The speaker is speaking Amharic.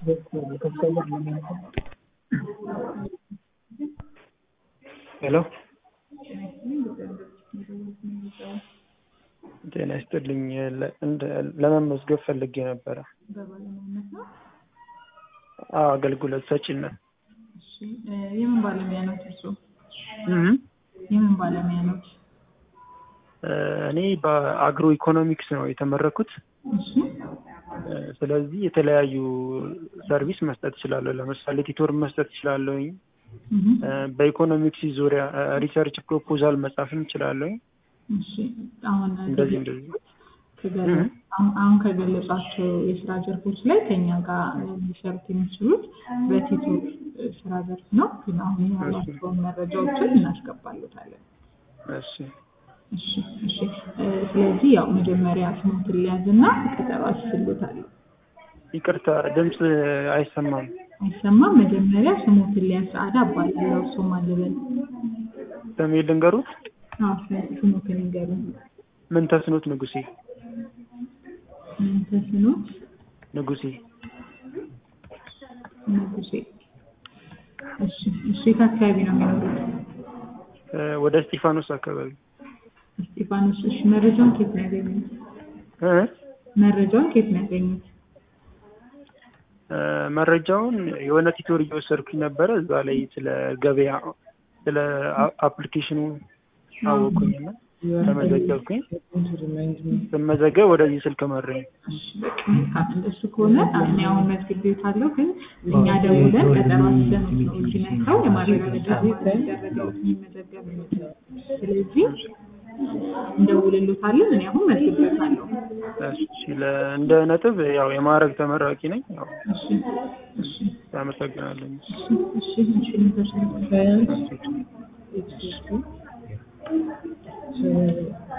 ሄሎ ጤና ይስጥልኝ ለመመዝገብ ፈልጌ ነበረ በባለሙያነት ነው? አዎ አገልግሎት ሰጪነት እሺ የምን ባለሙያ ነው እርስዎ? እህ የምን ባለሙያ ነው? እኔ በአግሮ ኢኮኖሚክስ ነው የተመረኩት። እሺ ስለዚህ የተለያዩ ሰርቪስ መስጠት እችላለሁ። ለምሳሌ ቲቶር መስጠት እችላለሁኝ። እህ በኢኮኖሚክስ ዙሪያ ሪሰርች ፕሮፖዛል መጻፍም እችላለሁኝ። እሺ አሁን እንደዚህ እንደዚህ ከገለ- አሁን አሁን ከገለጿቸው የስራ ዘርፎች ላይ ከኛ ጋር ሊሰሩት የሚችሉት በቲቶር ስራ ዘርፍ ነው። ግን አሁን ያሏቸውን መረጃዎችን እናስገባሉታለን። እሺ እሺ እሺ እ ስለዚህ ያው መጀመሪያ ስሞትን ሊያዝና ቀጠሮ አስይዝልዎታለሁ። ይቅርታ ድምፅ አይሰማም። አይሰማም? መጀመሪያ ስሞትን ሊያዝ ሰዓዳ እባላለሁ። እርስዎ ማን ልበል? ስሜ ልንገሩት? አዎ ስሞትን ይንገሩኝ። ምን ተስኖት ንጉሴ ምን ተስኖት ንጉሴ ንጉሴ። እሺ እሺ የት አካባቢ ነው የሚኖሩት? እ ወደ እስጢፋኖስ አካባቢ እስጢፋኖስ። እሺ መረጃውን ከየት ነው ያገኙት? እ መረጃውን ከየት ነው ያገኙት? እ መረጃውን የሆነ ቲቶር እየወሰድኩኝ ነበረ። እዛ ላይ ስለ ገበያ ስለ አ- አፕሊኬሽኑ አወኩኝና ተመዘገብኩኝ። ስመዘገብ ወደዚህ ስልክ መረኝ። እሺ በቃ መልካም። እንደሱ ከሆነ እኔ አሁን መዝግቤዎታለሁ፣ ግን እኛ ደውለን ቀጠሮ አስይዘን ነው እዚህ መጥተው የማረጋገጫ የሚደረገው የሚመዘገብ ስለዚህ እንደውልሎታለን። እኔ አሁን መዝግቤዎታለሁ። እሺ ለ- እንደ ነጥብ ያው የማዕረግ ተመራቂ ነኝ። ያው እሺ እሺ አመሰግናለሁ። እሺ እሺ እሺ